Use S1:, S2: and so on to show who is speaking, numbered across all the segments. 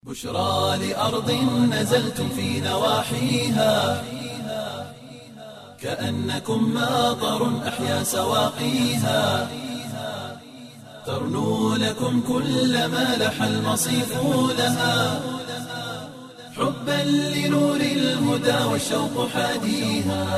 S1: بشرى لأرض نزلتم في نواحيها كأنكم ماطر أحيا سواقيها ترنو لكم كل ما لح المصيف لها حبا لنور الهدى والشوق حاديها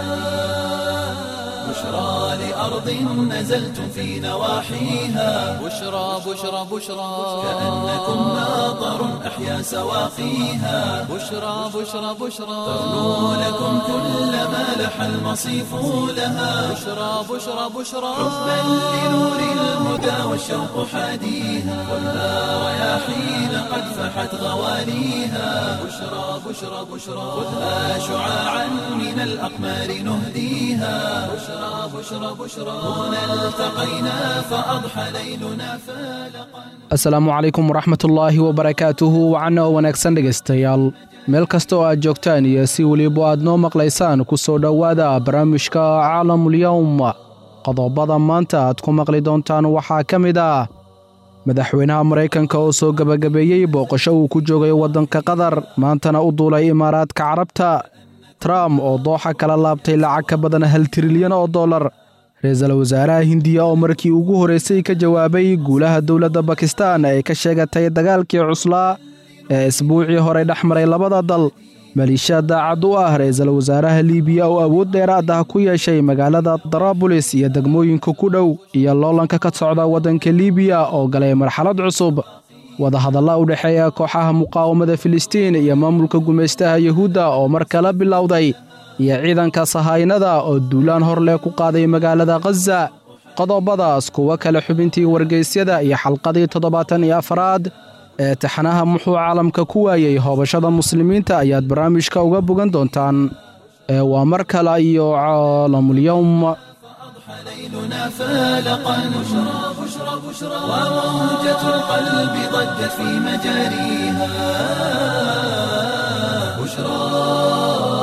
S1: بشرى لأرض نزلتم في نواحيها
S2: بشرى بشرى بشرى
S1: كأنكم ماطر أحيا سواقيها
S2: بشرى بشرى بشرى
S1: ترنو لكم كل ما لح المصيف لها
S2: بشرى بشرى بشرى
S1: حبا لنور الهدى والشوق حاديها خذها رياحين قد فحت غواليها بشرى بشرى بشرى خذها شعاعا من الأقمار نهديها بشرى بشرى بشرى هنا التقينا فأضحى ليلنا فالقا
S3: asalaamu calaykum waraxmatullaahi wabarakaatuhu wacanna oo wanaagsan dhegaystayaal meel kasta oo aad joogtaan iyo si weliba aad noo maqlaysaan ku soo dhowaada barnaamijka caalamulyowm qodobada maanta aad ku maqli doontaan waxaa ka mid ah madaxweynaha maraykanka oo soo gebagabeeyey booqasho uu ku joogay waddanka qatar maantana u duulay imaaraadka carabta trump oo dooxa kala laabtay lacag ka badan hal trilyan oo dollar ra-iisul wasaaraha hindiya oo markii ugu horraysay ka jawaabay guulaha dowladda bakistan ee ka sheegatay dagaalkii cuslaa ee isbuucii horey dhex maray labada dal maliisha daacad u ah ra-iisul wasaaraha liibiya oo awood dheeraad ah ku yeeshay magaalada daraabulis iyo degmooyinka ku dhow iyo loolanka ka socda waddanka liibiya oo galay marxalad cusub wadahadalla u dhexeeya kooxaha muqaawamada filistiin iyo maamulka gumaystaha yuhuudda oo mar kala bilowday iyo ciidanka sahaynada oo duulaan hor leh ku qaaday magaalada khaza qodobadaas kuwo kale xubintii wargeysyada iyo xalqadii toddobaatan iyo afaraad ee taxanaha muxuu caalamka ku waayey hoobashada muslimiinta ayaad barnaamijka uga bogan doontaan ee waa mar kale iyo caalamulyowm
S1: ليلنا فالقا بشرى بشرى بشرى وموجة القلب ضجت في مجاريها بشرى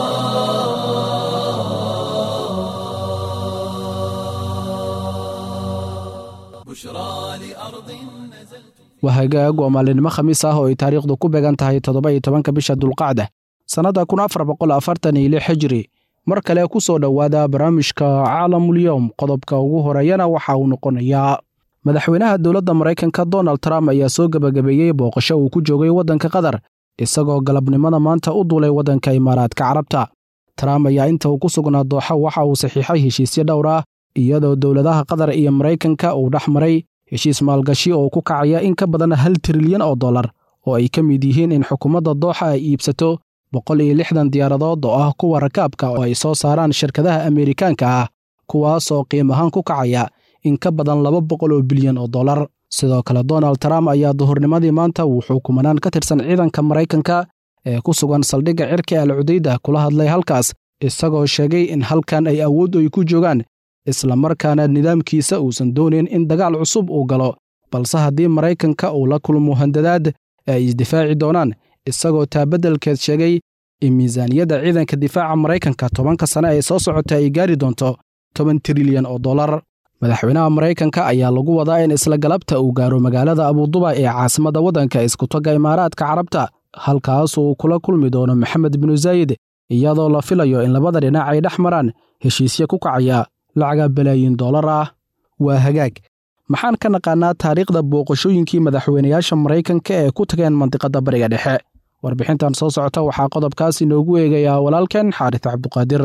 S1: بشرى لأرض نزلت
S3: waa hagaag waa maalinimo khamiis ah oo ay taariikhdu ku beegan tahay toddoba iyo tobanka bisha dulqacda sannadda kun afar boqol afartan iyo lix xijri mar kale ku soo dhowaada barnaamijka caalamulyowm qodobka ugu horeeyana waxa uu noqonayaa madaxweynaha dowladda maraykanka donald trump ayaa soo gebagabeeyey booqasho uu ku joogay waddanka qatar isagoo galabnimada maanta u duulay waddanka imaaraadka carabta trump ayaa inta uu ku sugnaa dooxa waxa uu saxiixay heshiisyo dhowr ah iyadoo dowladaha qatar iyo maraykanka uu dhex maray heshiis maalgashi oo ku kacaya in ka badan hal trilyan oo dollar oo ay ka mid yihiin in xukuumadda dooxa ay iibsato boqol iyo lixdan diyaaradood oo ah kuwa rakaabka oo ay soo saaraan shirkadaha ameerikaanka ah kuwaas oo qiim ahaan ku kacaya in ka badan laba boqol oo bilyan oo dollar sidoo kale donald trump ayaa duhurnimadii maanta wuxuu kumanaan ka tirsan ciidanka maraykanka ee ku sugan saldhigga cirka al cudayda kula hadlay halkaas isagoo sheegay in halkan ay awood ay ku joogaan islamarkaana nidaamkiisa uusan doonayn in dagaal cusub uu galo balse haddii maraykanka uu la kulmo handadaad ee ay isdifaaci doonaan isagoo taabeddelkeed sheegay in miisaaniyadda ciidanka difaaca maraykanka tobanka sane ee soo socota ay gaari doonto toban trilyan oo dollar madaxweynaha maraykanka ayaa lagu wadaa in isla galabta uu gaaro magaalada abuduba ee caasimadda waddanka iskutagga imaaraadka carabta halkaas uu kula kulmi doono maxamed binu zaayid iyadoo la filayo in labada dhinac ay dhex maraan heshiisyo ku kacaya lacaga balaayin dollar ah waa hagaag maxaan ka naqaannaa taariikhda booqashooyinkii madaxweynayaasha maraykanka ee ku tageen mandiqadda bariga dhexe warbixintan soo socota waxaa qodobkaas inoogu eegayaa walaalkeen xaaris cabduqaadir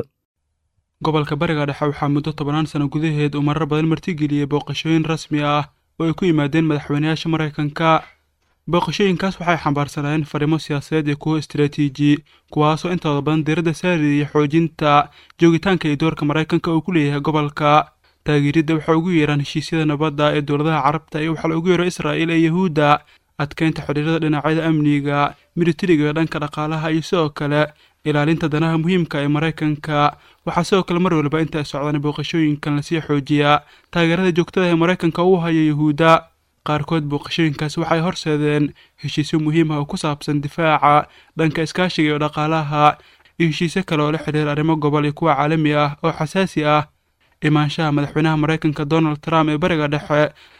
S4: gobolka bariga dhexe waxaa muddo tobanaan sano gudaheed uu marar badan martigeliyey booqashooyin rasmi ah oo ay ku yimaadeen madaxweynayaasha maraykanka booqashooyinkaas waxay xambaarsanaayeen fariimo siyaasadeed iyo kuwo istaraatiiji kuwaasoo intooda badan diiradda saariyay xoojinta joogitaanka iyo doorka maraykanka uu ku leeyahay gobolka taageeridda waxaa ugu yeeraan heshiisyada nabadda ee dowladaha carabta iyo waxaa la ugu yeero israa'iil ee yahuudda adkeynta xidhiirada dhinacyada amniga militariga iyo dhanka dhaqaalaha iyo sidoo kale ilaalinta danaha muhiimka ee maraykanka waxaa sidoo kale mar waliba inta ay socdaan booqashooyinkan lasii xoojiyaa taageerada joogtada ee maraykanka uu hayo yahuudda qaarkood booqashooyinkaas waxay horseedeen heshiisyo muhiim ah oo ku saabsan difaaca dhanka iskaashiga iyo dhaqaalaha iyo heshiisyo kale oo la xidhiira arrimo gobol iyo kuwa caalami ah oo xasaasi ah imaanshaha madaxweynaha maraykanka donald trump ee bariga dhexe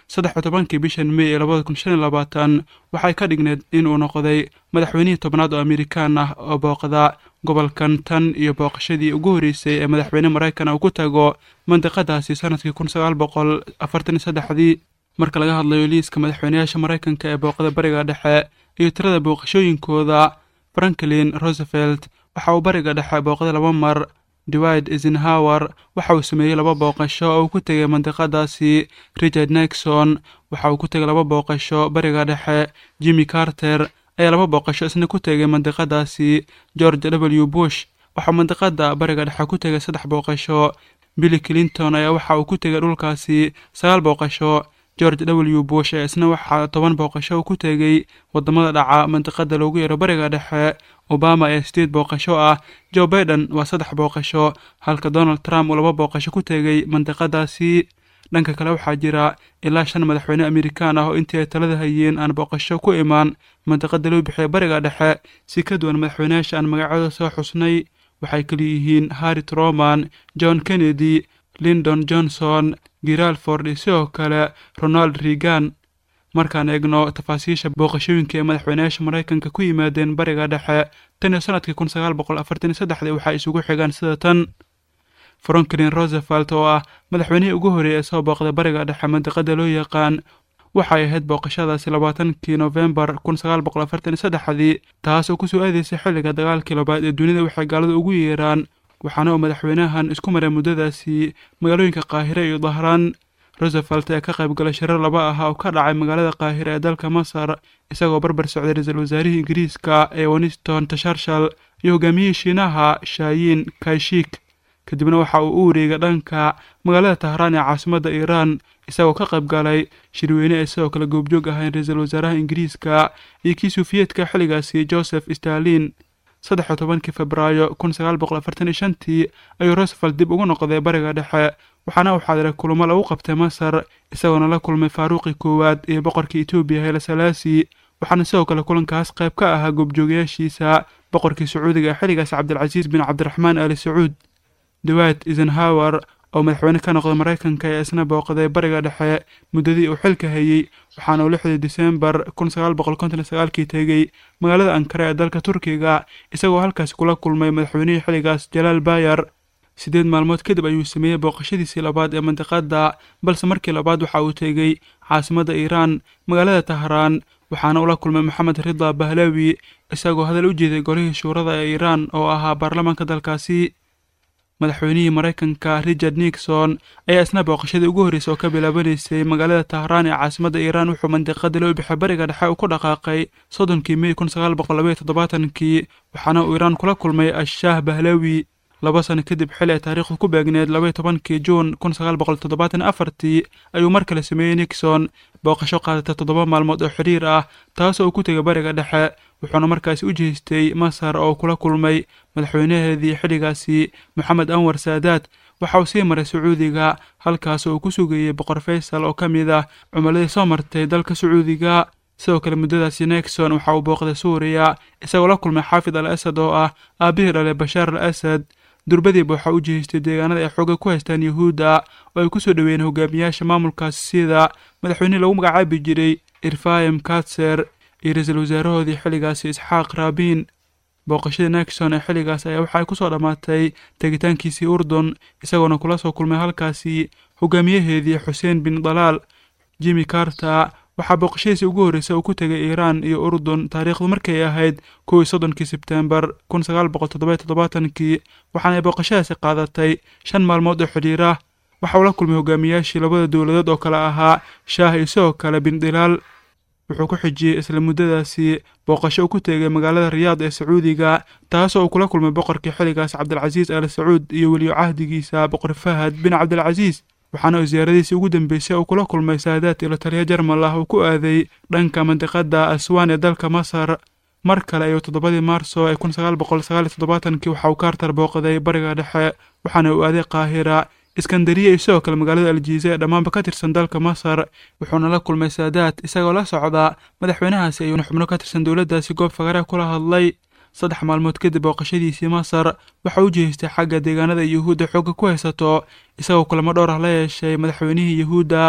S4: saddex iyo tobankii bishan mey ee labada kun shan iyo labaatan waxay ka dhigneed in uu noqday madaxweynihii tobnaad oo amerikaan ah oo booqda gobolkan tan iyo booqashadii ugu horreysay ee madaxweyne maraykan uu ku tago mandiqadaasi sanadkii kun sagaal boqol afartan iyo saddexdii marka laga hadlayo liiska madaxweyneyaasha maraykanka ee booqda bariga dhexe iyo tirada booqashooyinkooda franklin roosevelt waxa uu bariga dhexe booqday laba mar dewid eisenhower waxa uu sameeyey laba booqasho oo uu ku tegay mandiqadaasi richard nixon waxa uu ku tegay laba booqasho bariga dhexe jimmy carter ayaa laba booqasho isna ku tegay mandiqadaasi george w bush waxauu mandiqada bariga dhexe ku tegay saddex booqasho billy clinton ayaa waxa uu ku tegay dhulkaasi sagaal booqasho george w bush ee isna waxaa toban booqasho uu ku tegey wadamada dhaca mandiqada loogu yeero bariga dhexe obama ee sideed booqasho ah joe baiden waa saddex booqasho halka donald trump uu laba booqasho ku tegey mandiqadaasi dhanka kale waxaa jira ilaa shan madaxweyne amerikaan ah oo intii ay talada hayeen aan booqasho ku imaan mandiqada loo bixiya bariga dhexe si ka duwan madaxweyneyaasha aan magacyada soo xusnay waxay kaliyihiin harri truman john kennedy lindon johnson giralford iyo sidoo kale ronald reagan markaan eegno tafaasiisha booqashooyinka ee madaxweyneyaasha maraykanka ku yimaadeen bariga dhexe tan iyo sanadkii kun sagaal boqol afartan iyo saddexdii waxaa isugu xigaan sida tan franklin roosevelt oo ah madaxweynihii ugu horreeyay ee soo booqday bariga dhexe mandiqada loo yaqaan waxay ahayd booqashadaasi labaatankii nofembar kun sagaal boqol afartan iyo saddexdii taas oo kusoo aadaysay xilliga dagaalkii labaad ee dunida waxay gaalada ugu yeeraan waxaana uu madaxweynahan isku maray muddadaasi magaalooyinka qaahire iyo dahraan roosevelt ee ka qayb galay shirar laba ah oo ka dhacay magaalada qaahire ee dalka masar isagoo barbar socday ra-iisul wasaarihii ingiriiska ee winston tasharshal iyo hogaamiyihii shiinaha shaayin kaishik kadibna waxa uu u wareegay dhanka magaalada tahraan ee caasimadda iiraan isagoo ka qayb galay shirweyne ee sidoo kale goobjoog ahayn ra-iisul wasaaraha ingiriiska iyo kii suufiyeedka xilligaasi joseph stalin saddex iyo tobankii febraayo kun sagaal boqol afartan iyo shantii ayuu roosevelt dib ugu noqday bariga dhexe waxaana uu xaadiray kulamo lagu qabtay masar isagoona la kulmay faaruuqii koowaad iyo boqorkii etoobiya hele salaasi waxaana sidoo kale kulankaas qayb ka ahaa goobjoogayaashiisa boqorkii sacuudiga ee xilligaasi cabdilcasiis bin cabdiraxmaan ali sacuud dewid eisenhower oo madaxweyne ka noqday maraykanka ee isna booqday bariga dhexe muddadii uu xilka hayey waxaana uu lixdii disembar kun sagaal boqol konton iyo sagaalkii tegey magaalada ankara ee dalka turkiga isagoo halkaasi kula kulmay madaxweynihii xilligaas jalaal bayar siddeed maalmood kadib ayuu sameeyey booqashadiisii labaad ee mandiqada balse markii labaad waxa uu tegey caasimadda iiraan magaalada tahraan waxaana ula kulmay maxamed rida bahlawi isagoo hadal u jeeday golihii shuurada ee iiraan oo ahaa baarlamaanka dalkaasi madaxweynihii maraykanka richard nixon ayaa isna booqashadii ugu horreysay oo ka bilaabanaysay magaalada tahraan ee caasimadda iiraan wuxuu mandiqada loo bixay bariga dhexe uu ku dhaqaaqay soddonkii mey kun sagaal boqol labaiyo toddobaatankii waxaana uu iiraan kula kulmay ashaah bahlawi laba sano kadib xili ay taariikhdu ku beegneed labaiyo tobankii juun kun sagaal boqol toddobaatan afartii ayuu mar kale sameeyey nixon booqasho qaadatay toddoba maalmood oo xidhiir ah taasoo uu ku tegay bariga dhexe wuxuuna markaasi u jeestay masar oo kula kulmay madaxweynaheedii xilligaasi moxamed anwar saadaad waxa uu sii maray sacuudiga halkaasoo uu ku sugayey boqor faysal oo ka mid ah cumuladii soo martay dalka sacuudiga sidoo kale muddadaasi nixon waxa uu booqday suuriya isagoo la kulmay xaafid al asad oo ah aabihii dhalay bashaar al asad durbadiiba waxaa u jeestay deegaanada ay xooga ku haystaan yuhuudda oo ay ku soo dhoweeyeen hogaamiyaasha maamulkaasi sida madaxweynihii lagu magacaabi jiray irfayim katser iyo ra-iisul wasaarahoodii xilligaasi isxaaq raabiin booqashadii nixon ee xilligaas ayaa waxa ay ku soo dhammaatay tegitaankiisii urdun isagoona kula soo kulmay halkaasi hogaamiyaheedii xuseen bin dalaal jimmy carter waxaa booqashadiisii ugu horreysay uu ku tegay iiraan iyo urdun taariikhdu markay ahayd kow iyo soddonkii sebtembar kun sagaal boqol toddoba iyo toddobaatankii waxaana ay booqashadaasi qaadatay shan maalmood oo xidhiira waxa uu la kulmay hogaamiyaashii labada dowladood oo kale ahaa shaah iyo sidoo kale bin dilaal wuxuu ku xijiyey isla muddadaasi booqasho uu ku tegay magaalada riyaad ee sacuudiga taasoo uu kula kulmay boqorkii xilligaas cabdilcasiis al sacuud iyo weliyo cahdigiisa boqor fahad bin cabdilcasiis waxaana uu siyaaradiisii ugu dambeysay uu kula kulmay saadaad ilo taliya jarmal ah uu ku aaday dhanka mandiqada aswaan ee dalka masar mar kale ayuu toddobadii maarso ee kun sagaal boqol sagaal iyo toddobaatankii waxa uu kaartar booqday bariga dhexe waxaana uu aaday qaahira iskandariya iyo sidoo kale magaalada aljiisa ee dhammaanba ka tirsan dalka masar wuxuuna la kulmay saadaad isagoo la socda madaxweynahaasi ayuuna xubno ka tirsan dowladdaasi goob fagare kula hadlay saddex maalmood kadib booqashadiisii masar waxa u jeestay xagga deegaanada yuhuudda xoogga ku haysato isagoo kulamo dhowr ah la yeeshay madaxweynihii yuhuudda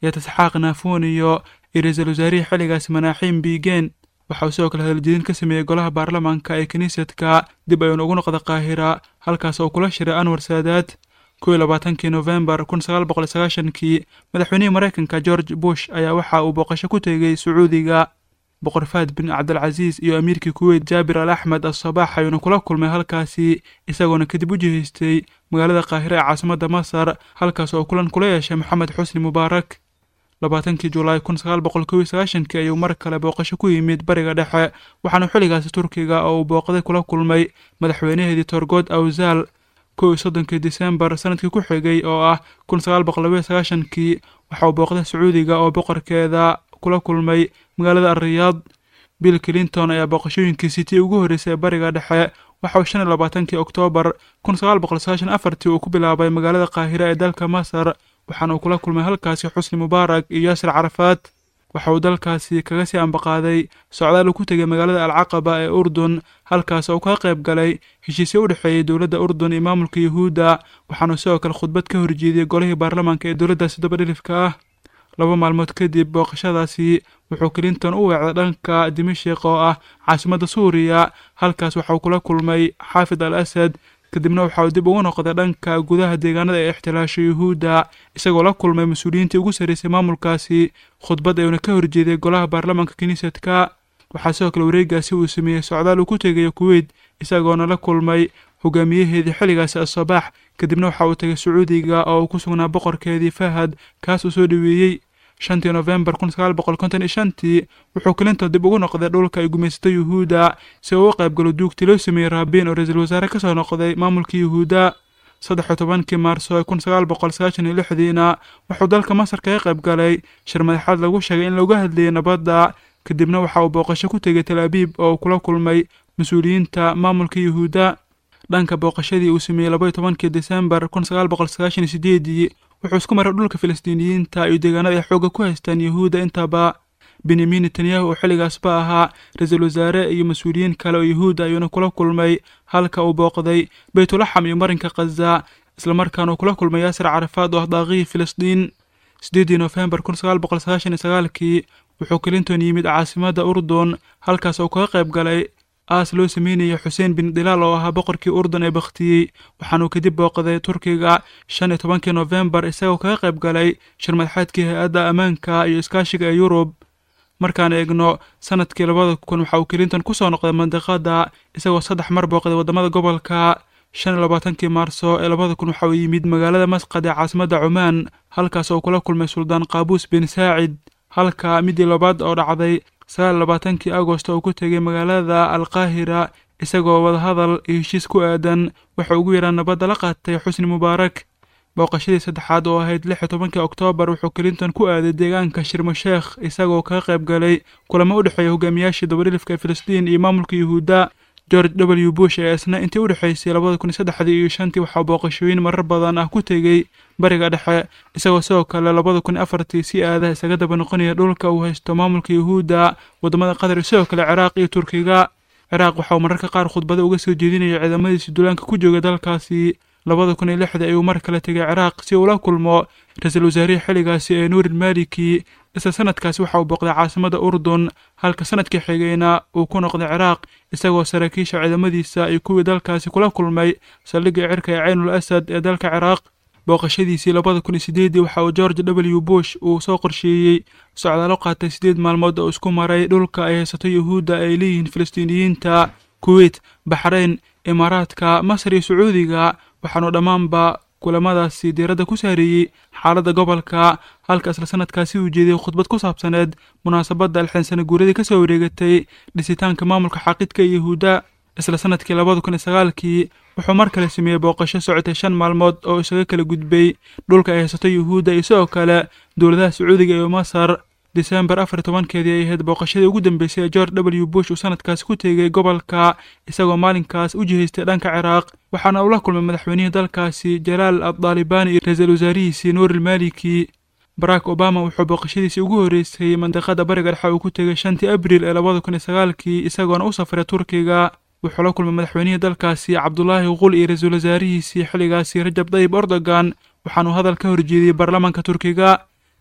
S4: yatasxaaq naafuun iyo ra-iisul wasaarihii xilligaasi manaaxiim biigeen waxa uu sidoo kale hadaljedin ka sameeyey golaha baarlamaanka ee kiniisadka dib ayuuna ugu noqda qaahira halkaas oo kula shiray anwar saadaad kow iyo labaatankii nofembar kun sagaal boqol sagaashankii madaxweynihii maraykanka george bush ayaa waxa uu booqasho ku tegey sacuudiga boqor faad bin cabdilcasiis iyo amiirkii kuweyt jaabir al axmed asabaax ayuuna kula kulmay halkaasi isagoona kadib u jihaystay magaalada qaahira ee caasimadda masar halkaas oo kulan kula yeeshay moxamed xusni mubaarak labaatankii julaay kun sagaal boqol kow iyo sagaashankii ayuu mar kale booqasho ku yimid bariga dhexe waxaana xilligaasi turkiga oo uu booqday kula kulmay madaxweynaheedii torgood awsaal kow iyo soddonkii disembar sanadkii ku xigay oo ah kun sagaal boqol laba iyo sagaashankii waxa uu booqday sacuudiga oo boqorkeeda kula kulmay magaalada ariyaad bill clinton ayaa booqashooyinkiisii tii ugu horreysay ee bariga dhexe waxa uu shan iyo labaatankii oktoobar kun sagaal boqol sagaashan afartii uu ku bilaabay magaalada qaahira ee dalka masar waxaana uu kula kulmay halkaasi xusni mubaarak iyo yaasir carafaad waxa uu dalkaasi kaga sii ambaqaaday socdaal uu ku tegay magaalada alcaqaba ee urdun halkaas oo kaga qayb galay heshiisyo u dhexeeyey dowladda urdun iyo maamulka yuhuudda waxaanuu sidoo kale khudbad ka horjeediyey golihii baarlamaanka ee dowladdaasi dabadhilifka ah laba maalmood kadib booqashadaasi wuxuu clinton u weecday dhanka dimashik oo ah caasimadda suuriya halkaas waxa uu kula kulmay xaafid al asad kadibna waxa uu dib ugu noqday dhanka gudaha deegaanada ee ixtilaasho yuhuudda isagoo la kulmay mas-uuliyiintii ugu sarreysay maamulkaasi khudbad ayuuna ka horjeeday golaha baarlamaanka kiniisadka waxaa sidoo kale wareegaasi uu sameeyey socdaal uu ku tegayo kuweyt isagoona la kulmay hogaamiyaheedii xilligaasi asabaax kadibna waxa uu tegay sacuudiga oo uu ku sugnaa boqorkeedii fahad kaas uu soo dhoweeyey shantii nofembar kun sagaal boqol konton iyo shantii wuxuu clinton dib ugu noqday dhulka ay gumaysato yuhuudda si uu u qayb galo duugtii loo sameeyey raabiin oo ra-iisul wasaare ka soo noqday maamulkii yuhuudda saddex iyo tobankii maarso ee kun sagaal boqol sagaashan iyo lixdiina wuxuu dalka masar kaga qayb galay shir madaxaad lagu sheegay in looga hadlayay nabadda kadibna waxa uu booqasho ku tegay tel abiib oo uu kula kulmay mas-uuliyiinta maamulka yuhuudda dhanka booqashadii uu sameeyey laba iyo tobankii desembar kun sagaal boqol sagaashan iyo sideedii wuxuu isku maray dhulka filistiiniyiinta iyo deegaanada ay xoogga ku haystaan yuhuudda intaba benyamin netanyahu oo xilligaasba ahaa ra-iisul wasaare iyo mas-uuliyiin kale oo yuhuudda ayuuna kula kulmay halka uu booqday beytulaxam iyo marinka khaza islamarkaana uu kula kulmay yaasir carafaad oo ah daaqihii filistiin sideedii nofembar kun sagaal boqol sagaashan iyo sagaalkii wuxuu clinton yimid caasimadda urdun halkaas oo kaga qayb galay aas loo sameynayay xuseen bin dilaal oo ahaa boqorkii urdun ee bakhtiyey waxaanuu kadib booqday turkiga shan iyo tobankii nofembar isagoo kaga qayb galay shir madaxeedkii hay-adda ammaanka iyo iskaashiga ee yurub markaan eegno sanadkii labada kun waxa uu clinton ku soo noqday mandiqada isagoo saddex mar booqday waddamada gobolka shan iyo labaatankii maarso ee labada kun waxa uu yimid magaalada masqad ee caasimadda cumaan halkaas oo kula kulmay suldaan qaabuus bin saacid halka midii labaad oo dhacday sagaal labaatankii agosto uu ku tegay magaalada alqaahira isagoo wadahadal iyo heshiis ku aadan waxa ugu yaraan nabadda la qaatay xusni mubaarak booqashadii saddexaad oo ahayd lix iyo tobankii oktoobar wuxuu clinton ku aaday deegaanka shirmasheekh isagoo kaga qayb galay kulamo u dhexeeya hogaamiyaashii dabadhilifka ee filistiin iyo maamulka yuhuudda george w bush ee isna intii u dhexaysay labada kun iyo saddexdii iyo shantii waxaa booqashooyin marar badan ah ku tegey bariga dhexe isagoo sidoo kale labada kun iyo afartii si aadaha isaga daba noqonaya dhulka uu haysto maamulka yuhuudda waddamada qatar iyo sidoo kale ciraaq iyo turkiga ciraaq waxa uu mararka qaar khudbado uga soo jeedinaya ciidamadiisi duulaanka ku jooga dalkaasi labada kun iyo lixdii ayuu mar kale tegay ciraaq si uu la kulmo ra-iisul wasaarihii xilligaasi ee nuurin maliki isla sanadkaasi waxa uu booqday caasimada urdun halka sanadkii xigayna uu ku noqday ciraaq isagoo saraakiisha ciidamadiisa iyo kuwii dalkaasi kula kulmay saldhigga cirka ee caynul asad ee dalka ciraaq booqashadiisii labada kun iyo sideedii waxa uu george w bush uu soo qorsheeyey socdaalo qaatay siddeed maalmood oo isku maray dhulka ay haysato yuhuudda ay leeyihiin filistiiniyiinta kuweyt baxrayn imaaraadka masar iyo sacuudiga waxaanu dhammaanba kulamadaasi diiradda ku saareeyey xaaladda gobolka halka isla sanadkaasi uu jeediyey khudbad ku saabsaneed munaasabadda alxinsana guuradii ka soo wareegatay dhisitaanka maamulka xaaqidka ee yuhuudda isla sanadkii labada kun iyo sagaalkii wuxuu mar kale sameeyey booqasho socotay shan maalmood oo isaga kala gudbay dhulka ay haysato yuhuudda iyo sidoo kale dowladaha sacuudiga iyo masar disembar afar iyo tobankeedii ay ahayd booqashadii ugu dambeysay ee george w bush uu sanadkaasi ku tegey gobolka isagoo maalinkaas u jihaystay dhanka ciraaq waxaana uu la kulmay madaxweynihii dalkaasi jalaal addaalibaani iyo ra-iisul wasaarihiisii nuuril maliki barack obama wuxuu booqashadiisii ugu horreysay mandiqada bariga dhexe uu ku tegay shantii abriil ee labada kun iyo sagaalkii isagoona u safray turkiga wuxuu la kulmay madaxweynihii dalkaasi cabdulaahi qul iyo ra-iisul wasaarihiisii xilligaasi rajab dayib erdogan waxaanuu hadal ka horjeediyey baarlamaanka turkiga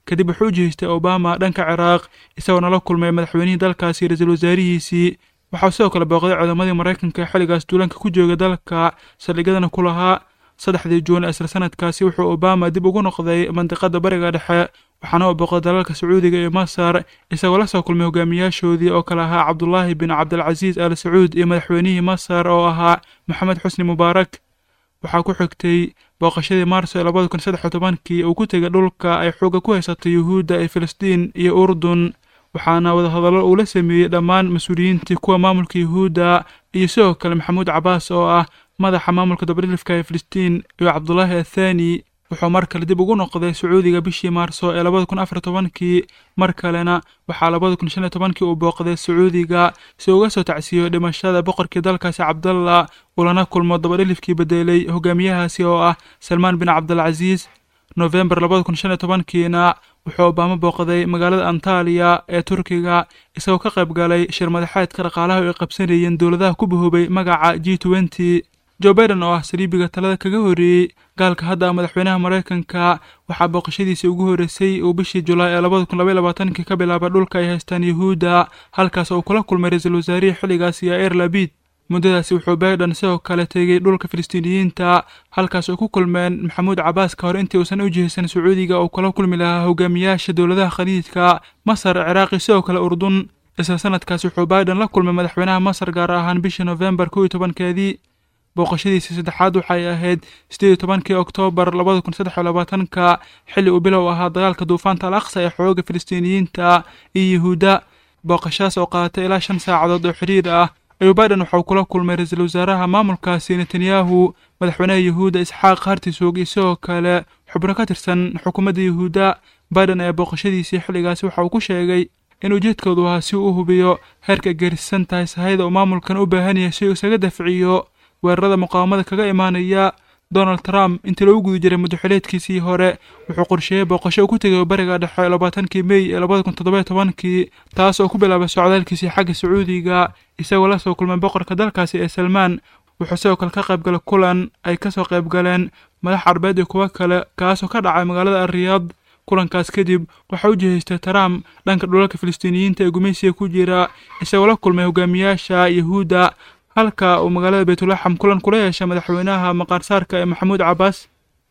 S4: kadib wuxuu u jihaystay obama dhanka ciraaq isagoona la kulmay madaxweynihii dalkaasi ra-iisul wasaarihiisii waxaa sidoo kale booqday culamadii maraykanka ee xilligaas duulanka ku jooga dalka saldhigyadana ku lahaa saddexdii juun isla sanadkaasi wuxuu obama dib ugu noqday mandiqada bariga dhexe waxaana uu booqday dalalka sacuudiga iyo masar isagoo la soo kulmay hogaamiyaashoodii oo kale ahaa cabdulaahi bin cabdilcasiis al sacuud iyo madaxweynihii masar oo ahaa maxamed xusni mubaarak waxaa ku xigtay booqashadii maarso ee labada kun saddex iyo tobankii uu ku tegay dhulka ay xoogga ku haysatay yuhuudda ee filistiin iyo urdun waxaana wadahadallo uu la sameeyey dhammaan mas-uuliyiintii kuwa maamulka yuhuudda iyo sidoo kale maxamuud cabaas oo ah madaxa maamulka dabadhilifka ee filistiin iyo cabdulaahi athani wuxuu mar kale dib ugu noqday sacuudiga bishii maarso ee labada kun afar tobankii mar kalena waxaa labada kun shan iyo tobankii uu booqday sacuudiga si uga soo tacsiiyo dhimashada boqorkii dalkaasi cabdalla uu lana kulmo dabadhilifkii bedelay hogaamiyahaasi oo ah salmaan bin cabdilcasiis nofembar labada kun shan iyo tobankiina wuxuu obaamo booqday magaalada antaliya ee turkiga isagoo ka qayb galay shir madaxeedka dhaqaalaha oo ay qabsanayeen dowladaha ku bahoobay magaca g twenty joe baiden oo ah saliibiga talada kaga horreeyey gaalka hadda madaxweynaha maraykanka waxaa booqashadiisii ugu horreysay uu bishii julaay ee labada kun labaiy labaatankii ka bilaabay dhulka ay haystaan yuhuudda halkaas oo kula kulmay ra-iisul wasaarihii xilligaasi yair labid muddadaasi wuxuu baiden sidoo kale tegey dhulka filistiiniyiinta halkaas oo ku kulmeen maxamuud cabaas ka hor intii uusan u jihaysan sacuudiga oo kula kulmi lahaa hogaamiyaasha dowladaha khaliijka masar ciraaqi sidoo kale urdun isla sanadkaas wuxuu baiden la kulmay madaxweynaha masar gaar ahaan bishii nofembar kow iyo tobankeedii booqashadiisii saddexaad waxay ahayd sideed iyo tobankii oktoobar labada kun saddex iyo labaatanka xilli uu bilow ahaa dagaalka duufaanta al aqsa ee xooga filistiiniyiinta iyo yuhuudda booqashadas oo qaadatay ilaa shan saacadood oo xiriir ah ayuu baiden waxauu kula kulmay ra-iisul wasaaraha maamulkaasi netanyahu madaxweynaha yuhuudda isxaaq hartisog iyo sidoo kale xubno ka tirsan xukuumadda yuhuudda baiden ayaa booqashadiisii xilligaasi waxa uu ku sheegay in ujeedkoodu ahaa si uu u hubiyo heerka ay gaarsiisan tahay sahayda uu maamulkan u baahan yahay si uu isaga dafciyo weerarada muqaawamada kaga imaanaya donald trump intii lagu guda jiray muddoxileedkiisii hore wuxuu qorsheeyey booqasho uu ku tegay bariga dhexe labaatankii mey ee labada kun toddoba iyo tobankii taas oo ku bilaabay socdaalkiisii xagga sacuudiga isagoo la soo kulmay boqorka dalkaasi ee salmaan wuxuu sidoo kale ka qayb galay kulan ay ka soo qayb galeen madax carbeed iyo kuwo kale kaasoo ka dhacay magaalada ariyaad kulankaas kadib waxaa u jihaystay trump dhanka dhulalka filistiiniyiinta ee gumaysiga ku jira isagoo la kulmay hogaamiyaasha yuhuudda halka uu magaalada baytulaxam kulan kula yeeshay madaxweynaha maqaarsaarka ee maxamuud cabaas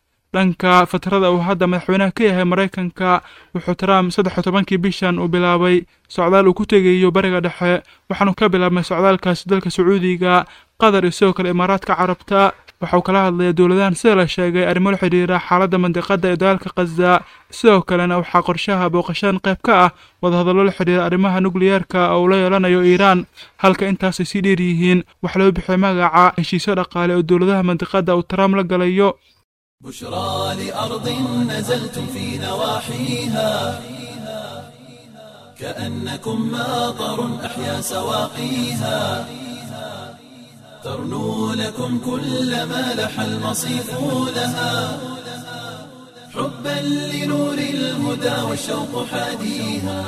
S4: dhanka fatrada uu hadda madaxweynaha ka yahay maraykanka wuxuu trump saddex iyo tobankii bishan uu bilaabay socdaal uu ku tegayo bariga dhexe waxaanu ka bilaabmay socdaalkaasi dalka sacuudiga qatar iyo sidoo kale imaaraadka carabta waxauu kala hadlaya dowladahan sida la sheegay arrimo la xidhiira xaaladda mandiqada ee dagaalka khaza sidoo kalena waxaa qorshaha booqashadan qayb ka ah wadahadallo la xidhiira arrimaha nukliyeerka oo uu la yeelanayo iiraan halka intaasay sii dheer yihiin wax loo bixiyay magaca heshiisyo dhaqaale oo dowladaha mandiqada uu trump la galayo
S1: بشرى لأرض نزلتم في نواحيها كأنكم ماطر أحيا سواقيها ترنو لكم كل ما لح المصيف لها حبا لنور الهدى والشوق حاديها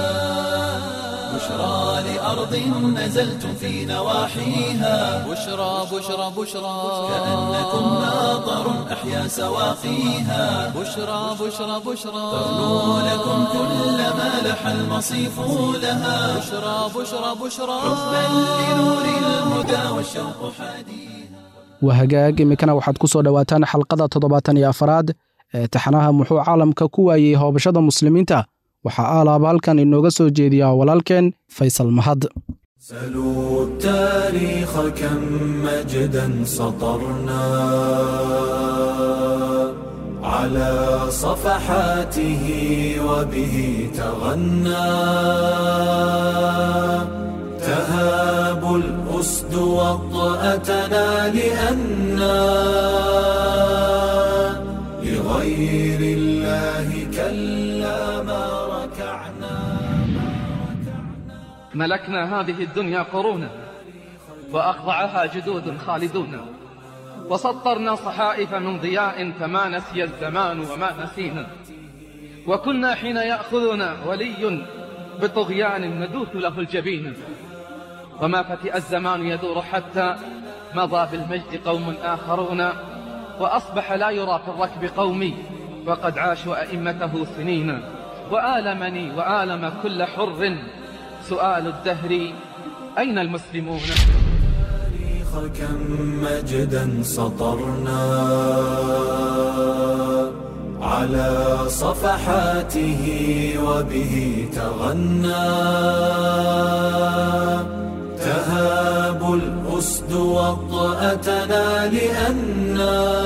S1: بشرى لأرض نزلتم في نواحيها
S2: بشرى بشرى بشرى
S1: كأنكم ماطر أحيا سواقيها
S2: بشرى بشرى بشرى
S1: ترنو لكم كل ما لح المصيف لها
S2: بشرى بشرى بشرى
S1: حبا لنور الهدى والشوق حديث
S3: waa hagaag iminkana waxaad ku soo dhowaataan xalqada toddobaatan iyo afaraad ee taxanaha muxuu caalamka ku waayey hoobashada muslimiinta waxaa aalaaba halkan inooga soo jeediyaa walaalkeen faysal mahad
S1: سلوا التاريخ كم مجدا سطرنا على صفحاته وبه تغنى تهاب الأسد وطأتنا لأنا لغير الله كلا ما ركعنا
S5: ملكنا هذه الدنيا قرونا وأخضعها جدود خالدون وسطرنا صحائف من ضياء فما نسي الزمان وما نسينا وكنا حين يأخذنا ولي بطغيان ندوث له الجبين وما فتئ الزمان يدور حتى مضى بالمجد قوم آخرون وأصبح لا يرى في الركب قومي وقد عاشوا أئمته سنين وآلمني وآلم كل حر سؤال الدهر أين المسلمون
S1: كم مجدا سطرنا على صفحاته وبه تغنى تهاب الأسد وطأتنا لأننا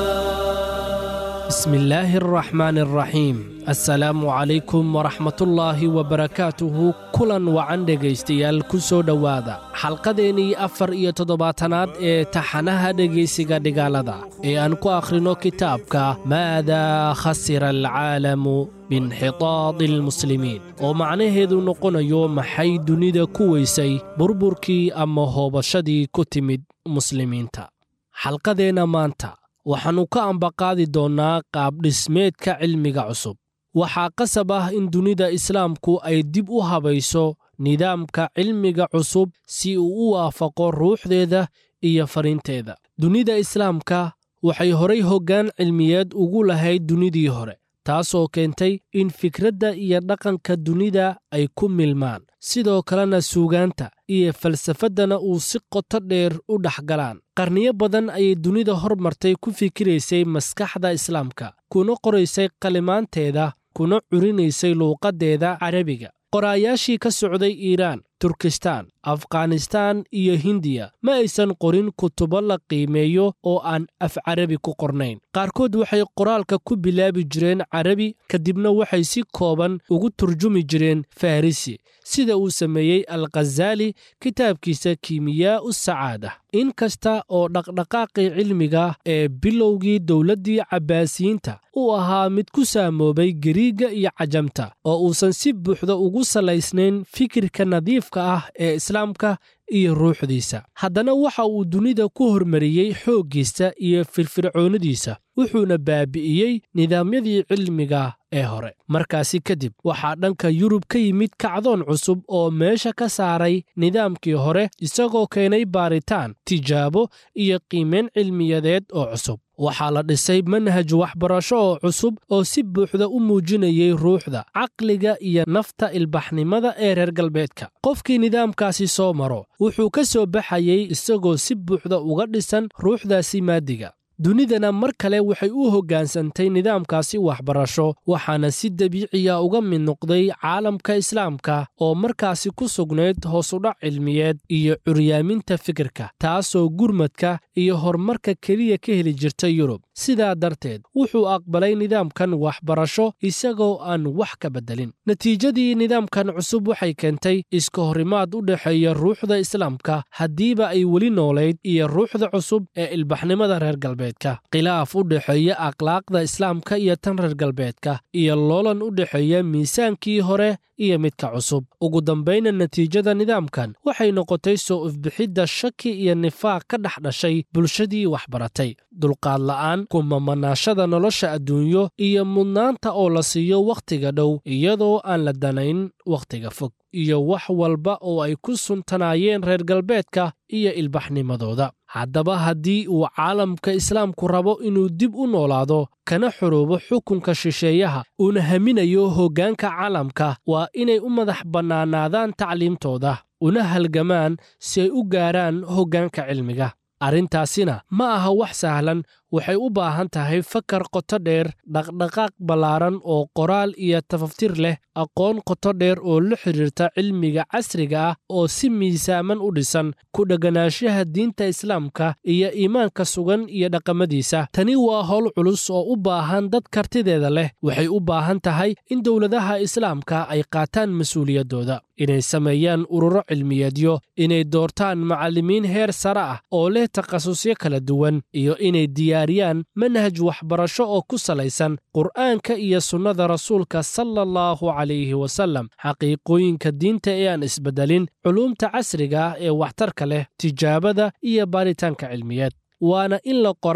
S6: بسم الله الرحمن الرحيم assalaamu calaykum waraxmatullaahi wabarakaatuhu kulan wacan dhegaystayaal ku soo dhowaada xalqadeennii afar iyo toddobaatanaad ee taxanaha dhegaysiga dhigaalada ee aan ku akhrino kitaabka maadaa khasira alcaalamu biinxitaadi almuslimiin oo macnaheedu noqonayo maxay dunida ku weysay burburkii ama hoobashadii ku timid muslimiinta xalqadeenna maanta waxaannu ka ambaqaadi doonnaa qaabdhismeedka cilmiga cusub waxaa qasab ah in dunida islaamku ay dib u habayso nidaamka cilmiga cusub si uu u waafaqo ruuxdeeda iyo fariinteeda dunida islaamka waxay horay hoggaan cilmiyeed ugu lahayd dunidii hore taasoo keentay in fikradda iyo dhaqanka dunida ay ku milmaan sidoo kalena suugaanta iyo falsafaddana uu si qoto dheer u dhex galaan qarniyo badan ayay dunida hormartay ku fikiraysay maskaxda islaamka kuna qoraysay qalimaanteeda kuna curinaysay luuqaddeeda carabiga qoraayaashii ka socday iiraan turkistaan afghanistaan iyo hindiya ma aysan qorin kutubo la qiimeeyo oo aan af carabi ku qornayn qaarkood waxay qoraalka ku bilaabi jireen carabi kadibna waxay si kooban ugu turjumi jireen farrisi sida uu sameeyey alkhazaali kitaabkiisa kiimiyaa'u sacaada in kasta oo dhaqdhaqaaqii cilmiga ee bilowgii dowladdii cabbaasiyiinta uu ahaa mid ku saamoobay gariigga iyo cajamta oo uusan si buuxda ugu salaysnayn fikirka nadiifka ah ee islaamka iyo ruuxdiisa haddana waxa uu dunida ku hormariyey xooggiisa iyo firfircoonnadiisa wuxuuna baabi'iyey nidaamyadii cilmiga ee hore markaasi kadib waxaa dhanka yurub ka yimid kacdoon cusub oo meesha ka saaray nidaamkii hore isagoo keenay baaritaan tijaabo iyo qiimayn cilmiyadeed oo cusub waxaa la dhisay manhaj waxbarasho oo cusub oo si buuxda u muujinayay ruuxda caqliga iyo nafta ilbaxnimada ee reer galbeedka qofkii nidaamkaasi soo maro wuxuu ka soo baxayey isagoo si buuxda uga dhisan ruuxdaasi maadiga dunidana mar kale waxay u hoggaansantay nidaamkaasi waxbarasho waxaana si dabiiciya uga mid noqday caalamka islaamka oo markaasi ku sugnayd hoosudhac cilmiyeed iyo curyaaminta fikirka taasoo gurmadka iyo horumarka keliya ka heli jirta yurub sidaa darteed wuxuu aqbalay nidaamkan waxbarasho isagoo aan wax ka beddelin natiijadii nidaamkan cusub waxay keentay iska horimaad u dhexeeya ruuxda islaamka haddiiba ay weli noolayd iyo ruuxda cusub ee ilbaxnimada reer galbeedka khilaaf u dhexeeya akhlaaqda islaamka iyo tan reer galbeedka iyo loolan u dhexeeya miisaankii hore iyo midka cusub ugu dambayna natiijada nidaamkan waxay noqotay soo ifbixidda shaki iyo nifaaq ka dhex dhashay bulshadii waxbaratay dulqaad la'aan kumamanaashada nolosha adduunyo iyo mudnaanta oo la siiyo wakhtiga dhow iyadoo aan la danayn wakhtiga fog iyo wax walba oo ay ku suntanaayeen reer galbeedka iyo ilbaxnimadooda haddaba haddii uu caalamka islaamku rabo inuu dib u noolaado kana xoroobo xukunka shisheeyaha uuna haminayo hoggaanka caalamka waa inay u madax bannaanaadaan tacliimtooda una halgamaan si ay u gaaraan hoggaanka cilmiga arrintaasina ma aha wax sahlan waxay u baahan tahay fakar qoto dheer dhaqdhaqaaq ballaaran oo qoraal iyo tafaftir leh aqoon qoto dheer oo la xidhiirta cilmiga casriga ah oo si miisaaman u dhisan ku dhegganaanshaha diinta islaamka iyo iimaanka sugan iyo dhaqamadiisa tani waa howl culus oo u baahan dad kartideeda leh waxay u baahan tahay in dowladaha islaamka ay qaataan mas-uuliyaddooda inay sameeyaan ururo cilmiyeedyo inay doortaan macallimiin heer sare ah oo leh takhasusyo kala duwan iyo inay diyaariyaan manhaj waxbarasho oo ku salaysan qur'aanka iyo sunnada rasuulka sala allahu calayhi wasallam xaqiiqooyinka diinta ee aan isbeddelin culuumta casriga ah ee waxtarka leh tijaabada iyo baaritaanka cilmiyeed waana in la qoraa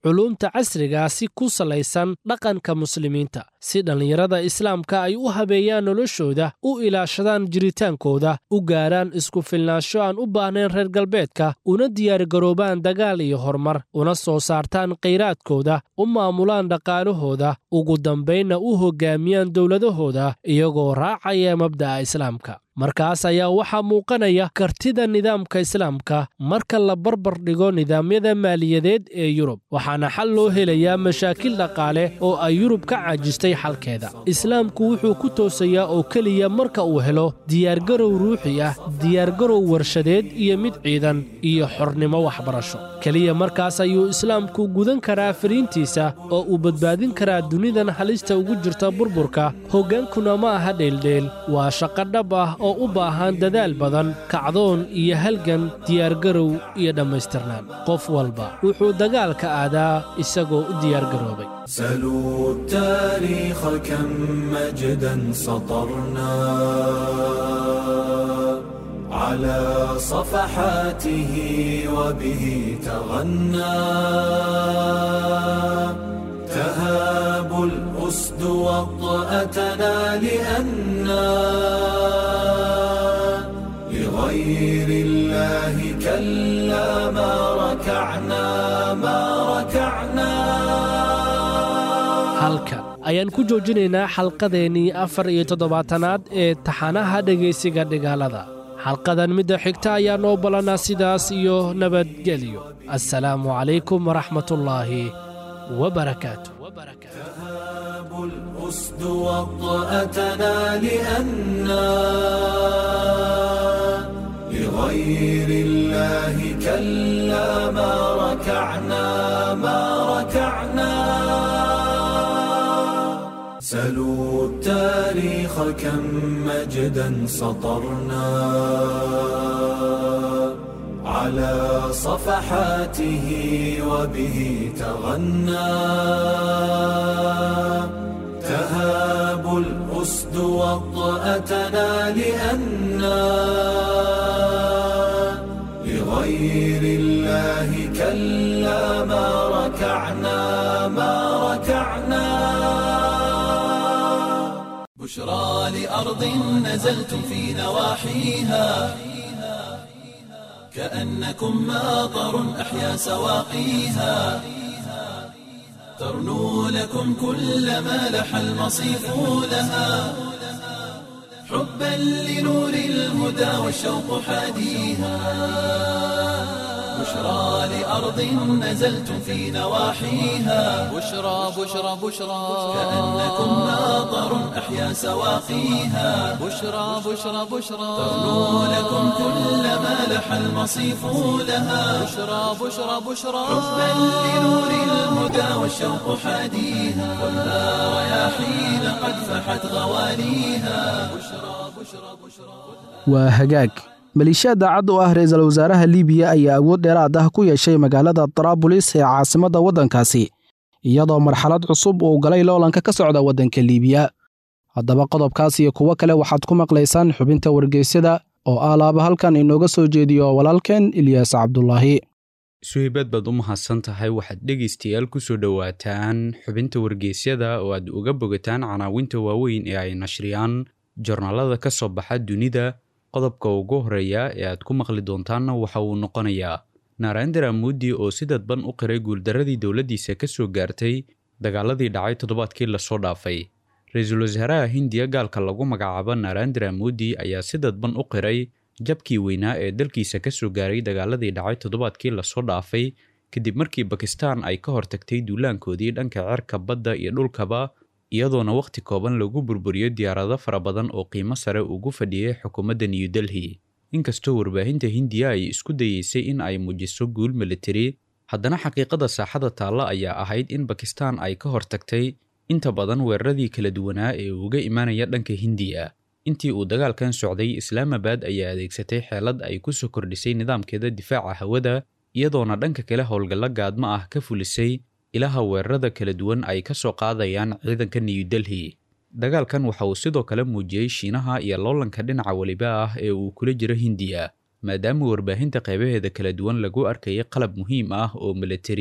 S6: culuumta casriga si ku salaysan dhaqanka muslimiinta si dhallinyarada islaamka ay u habeeyaan noloshooda u ilaashadaan jiritaankooda u gaaraan isku filnaansho aan u baahnayn reer galbeedka una diyaargaroobaan dagaal iyo horumar una soo saartaan khayraadkooda u maamulaan dhaqaalahooda ugu dambaynna u hoggaamiyaan dowladahooda iyagoo raacaya mabda'a islaamka markaas ayaa waxaa muuqanaya kartida nidaamka islaamka marka la barbar dhigo nidaamyada maaliyadeed ee yurub waxaana xal loo helayaa mashaakil dhaqaale oo ay yurub ka caajistay xalkeeda islaamku wuxuu ku toosayaa oo keliya marka uu helo diyaargarow ruuxi ah diyaargarow warshadeed iyo mid ciidan iyo xornimo waxbarasho keliya markaas ayuu islaamku gudan karaa fariintiisa oo uu badbaadin karaa dunidan halista ugu jirta burburka hoggaankuna ma aha dheeldheel waa shaqo dhab ah oo u baahan dadaal badan kacdoon iyo halgan diyaargarow iyo dhammaystirnaan qof walba wuxuu dagaalka aadaa isagoo u diyaargaroobay
S1: سلوا التاريخ كم مجدا سطرنا على صفحاته وبه تغنى تهاب الأسد وطأتنا لأنا لغير الله كلا ما ركعنا ما ركعنا
S6: halkan ayaan ku joojinaynaa xalqadeennii afar iyo toddobaatanaad ee taxanaha dhegaysiga dhigaalada xalqadan midda xigta ayaa noo ballanaa sidaas iyo nabadgelyo assalaamu calaykum waraxmatullaahi wabarakaatu
S1: تهاب الأسد وطأتنا لأنا لغير الله كلا ما ركعنا ما ركعنا سلوا التاريخ كم مجدا سطرنا على صفحاته وبه تغنى تهاب الأسد وطأتنا لأنا لغير الله كلا ما ركعنا ما ركعنا بشرى لأرض نزلتم في نواحيها كأنكم ماطر أحيا سواقيها ترنو لكم كل ما لح المصيف لها حبا لنور الهدى والشوق حاديها بشرى لأرض نزلتم في نواحيها
S2: بشرى بشرى بشرى
S1: كأنكم ماطر أحيا سواقيها
S2: بشرى بشرى بشرى
S1: ترنو لكم كل ما لح المصيف لها
S2: بشرى بشرى بشرى
S1: حبا لنور الهدى والشوق حاديها خذها رياحين قد فحت غواليها بشرى بشرى بشرى
S3: waa hagaag maleeshiyaad daacad u ah ra-iisul wasaaraha liibiya ayaa awood dheeraad ah ku yeeshay magaalada taraabulis ee caasimadda waddankaasi iyadoo marxalad cusub uu galay loolanka ka socda waddanka liibiya haddaba qodobkaas iyo kuwo kale waxaad ku maqlaysaan xubinta wargeysyada oo alaaba halkan inooga soo jeediyo walaalkeen ilyaas cabdulaahi
S7: suhibad baad u mahadsan tahay waxaad dhegaystayaal ku soo dhowaataan xubinta wargeysyada oo aad uga bogataan canaawinta waaweyn ee ay nashriyaan jornaalada ka soo baxa dunida qodobka ugu horeeya ee aad ku maqli doontaanna waxa uu noqonayaa narendra mudi oo si dadban u qiray guuldarradii dowladdiisa ka soo gaartay dagaaladii dhacay toddobaadkii lasoo dhaafay ra-iisul wasaaraha hindiya gaalka lagu magacaabo narendra mudi ayaa si dadban u qiray jabkii weynaa ee dalkiisa ka soo gaaray dagaaladii dhacay toddobaadkii lasoo dhaafay kadib markii bakistan ay ka hortagtay duulaankoodii dhanka cerka badda iyo dhulkaba iyadoona wakhti kooban lagu burburiyo diyaarado fara badan oo qiimo sare ugu fadhiyay xukuumadda new delhi inkastoo warbaahinta hindiya ay isku dayeysay in ay muujiso guul militari haddana xaqiiqada saaxada taalla ayaa ahayd in bakistan ay ka hortagtay inta badan weeraradii kala duwanaa ee uga imaanaya dhanka hindiya intii uu dagaalkan socday islaamabad ayaa adeegsatay xeelad ay ku soo kordhisay nidaamkeeda difaaca hawada iyadoona dhanka kale howlgallo gaadmo ah ka fulisay ilaha weerarada kala duwan ay ka soo qaadayaan ciidanka new delhi dagaalkan waxa uu sidoo kale muujiyey shiinaha iyo loolanka dhinaca weliba ah ee uu kula jiro hindiya maadaama warbaahinta qaybaheeda kala duwan lagu arkayay qalab muhiim ah oo militari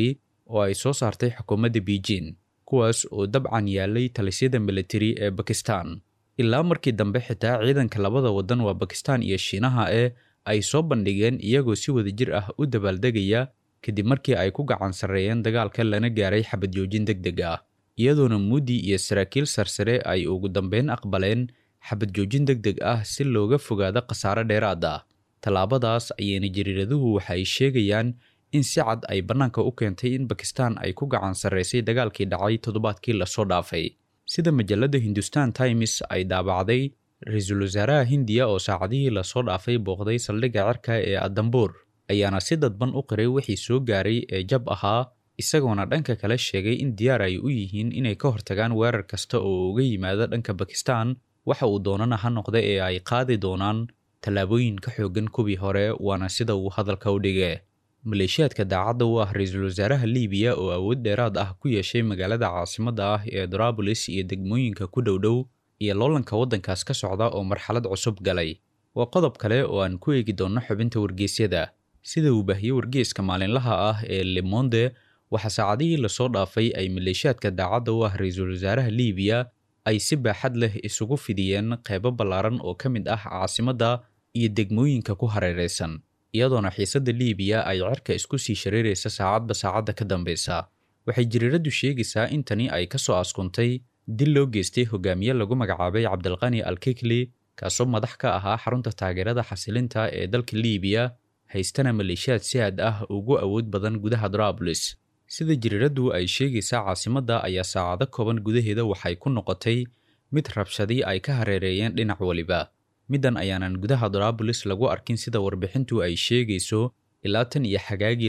S7: oo ay soo saartay xukuumadda beijing kuwaas oo dabcan yaalay talisyada militari ee bakistan ilaa markii dambe xitaa ciidanka labada waddan waa bakistan iyo shiinaha ee ay soo bandhigeen iyagoo si wadajir ah u dabaaldegaya kadib markii ay ku gacan sarreeyeen dagaalka lana gaaray xabad joojin deg deg ah iyadoona muudi iyo saraakiil sarsare ay ugu dambeyn aqbaleen xabad joojin deg deg ah si looga fogaado khasaare dheeraad ah tallaabadaas ayayna jariiraduhu waxa ay sheegayaan in si cad ay bannaanka u keentay in bakistan ay ku gacan sarraysay dagaalkii dhacay toddobaadkii lasoo dhaafay sida majalladda hindustan times ay daabacday ra-iisul wasaaraha hindiya oo saacadihii lasoo dhaafay booqday saldhigga cirka ee adambuur ayaana si dadban u qiray wixii soo gaaray ee jab ahaa isagoona dhanka kale sheegay in diyaar ay u yihiin inay ka hortagaan weerar kasta oo uga yimaada dhanka bakistan waxa uu doonana ha noqda ee ay qaadi doonaan tallaabooyin ka xoogan kuwii hore waana sida uu hadalka u dhige maleeshiyaadka daacadda u ah ra-iisul wasaaraha liibiya oo awood dheeraad ah ku yeeshay magaalada caasimadda ah ee darabulis iyo degmooyinka ku dhowdhow iyo loolanka waddankaas ka socda oo marxalad cusub galay waa qodob kale oo aan ku eegi doonno xubinta wargeysyada sida uu baahiyey wargeyska maalinlaha ah ee lemonde waxaa saacadihii lasoo dhaafay ay maleeshiyaadka daacadda u ah ra-iisul wasaaraha liibiya ay si baaxad leh isugu fidiyeen qeybo ballaaran oo ka mid ah caasimadda iyo degmooyinka ku hareeraysan iyadoona xiisadda liibiya ay cirka isku sii shareeraysa saacadba saacadda ka dambeysa waxay jariiraddu sheegaysaa in tani ay ka soo askuntay dil loo geystay hogaamiye lagu magacaabay cabdilqani alkikli kaasoo madax ka ahaa xarunta taageerada xasilinta ee dalka liibiya haystana maleeshiyaad si aad ah ugu awood badan gudaha darabulis sida jariiraddu ay sheegaysaa caasimadda ayaa saacado kooban gudaheeda waxay ku noqotay mid rabshadii ay ka hareereeyeen dhinac waliba middan ayaanan gudaha darabulis lagu arkin sida warbixintu ay sheegayso ilaa tan iyo xagaagii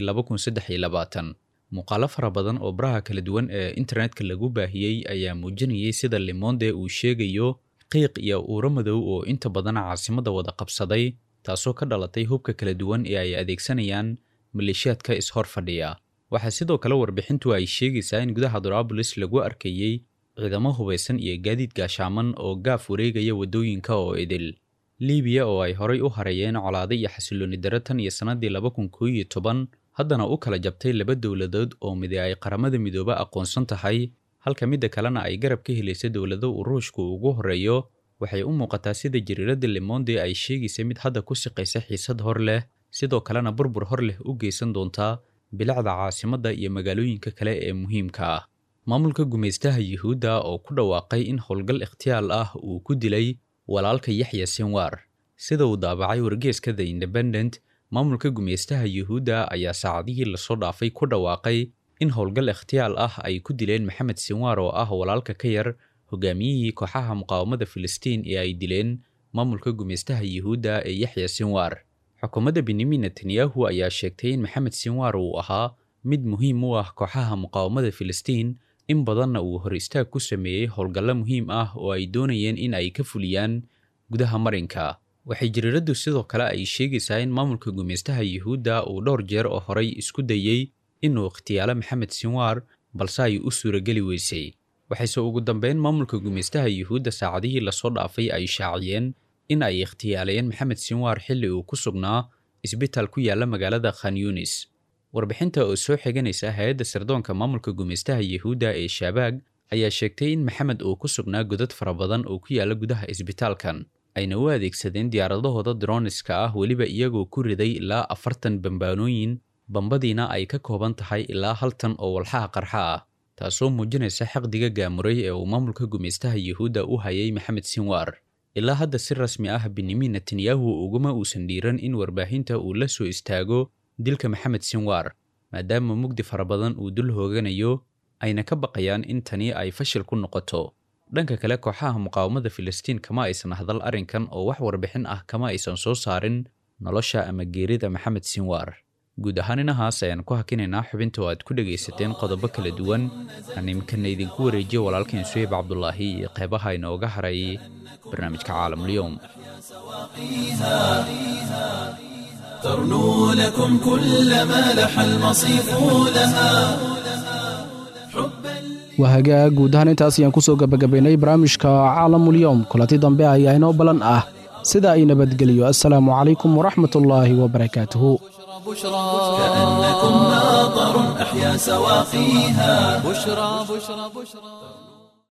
S7: muuqaalo fara badan oo baraha kala duwan ee internetka lagu baahiyey ayaa muujinayay sida limonde uu sheegayo qiiq iyo uuro madow oo inta badan caasimadda wada qabsaday taasoo ka dhalatay hubka kala duwan ee ay adeegsanayaan maleeshiyaadka is-hor fadhiya waxaa sidoo kale warbixintu ay sheegaysaa in gudaha darabulis lagu arkayey ciidamo hubaysan iyo gaadiid gaashaaman oo gaaf wareegaya waddooyinka oo idil liibiya oo ay horay u hareeyeen colaado iyo xasilooni daro tan iyo sannadii laba kun koo iyo toban haddana u kala jabtay laba dowladood oo midi ay qaramada midoobe aqoonsan tahay halka midda kalena ay garab ka helaysa dowlado uu ruushku ugu horreeyo waxay u muuqataa sida jariiradda lemonde ay sheegaysa mid hadda ku siqaysa xiisad hor leh sidoo kalena burbur hor leh u geysan doontaa bilacda caasimadda iyo magaalooyinka kale ee muhiimka ah maamulka gumaystaha yuhuudda oo ku dhawaaqay in howlgal ikhtiyaal ah uu ku dilay walaalka yaxya sinwar sida uu daabacay wargeeska the independent maamulka gumaystaha yuhuudda ayaa saacadihii lasoo dhaafay ku dhawaaqay in howlgal ikhtiyaal ah ay ku dileen maxamed sinwar oo ah walaalka ka yar hogaamiyihii kooxaha muqaawamada filistiin ee ay dileen maamulka gumaystaha yuhuudda ee yaxya sinwar xukuumadda benyamin netanyahu ayaa sheegtay in maxamed sinwar uu ahaa mid muhiim u ah kooxaha muqaawamada filistiin in badanna uu hor istaag ku sameeyey howlgallo muhiim ah oo ay doonayeen in ay ka fuliyaan gudaha marinka waxay jariiraddu sidoo kale ay sheegaysaa in maamulka gumaystaha yuhuudda uu dhowr jeer oo horay isku dayey inuu ikhtiyaalo maxamed sinwar balse ay u suurageli weysay waxayse ugu dambeyn maamulka gumaystaha yuhuudda saacadihii lasoo dhaafay ay shaaciyeen in ay ikhtiyaalayeen maxamed sinwar xilli uu ku sugnaa isbitaal ku yaalla magaalada khan yunis warbixinta oo soo xiganaysa hay-adda sirdoonka maamulka gumaystaha yuhuudda ee shaabaag ayaa sheegtay in maxamed uu ku sugnaa godad fara badan oo ku yaalla gudaha isbitaalkan ayna u adeegsadeen diyaaradahooda droniska ah weliba iyagoo ku riday ilaa afartan bambaanooyin bambadiina ay ka kooban tahay ilaa hal tan oo walxaha qarxa ah taasoo muujinaysa xaqdiga gaamuray ee uu maamulka gumaystaha yuhuudda u hayay maxamed sinwar ilaa hadda si rasmi ah benyamin netanyahu uguma uusan dhiiran in warbaahinta uu la soo istaago dilka maxamed sinwar maadaama mugdi fara badan uu dul hooganayo ayna ka baqayaan in tani ay fashil ku noqoto dhanka kale kooxaha muqaawamada filistiin kama aysan hadal arrinkan oo wax warbixin ah kama aysan soo saarin nolosha ama geerida maxamed sinwar guud ahaan inahaas ayaan ku hakinaynaa xubinta oo aad ku dhegaysateen qodobo kala duwan aan iminkana idinku wareejiyo walaalkeen suheyb cabdulaahi iyo qeybaha inooga haray barnaamijka caalamulyoom
S1: ترنو لكم كل ما لح المصيف لها
S3: waa hagaag guud ahaan intaas ayaan ku soo gebagabaynay barnaamijka caalamulyoom kulanti dambe ayaa inoo ballan ah sida ay nabadgeliyo assalaamu calaykum waraxmatullaahi wabarakaatuhu
S2: بشرى
S1: كأنكم ناظر أحيا سواقيها
S2: بشرى بشرى بشرى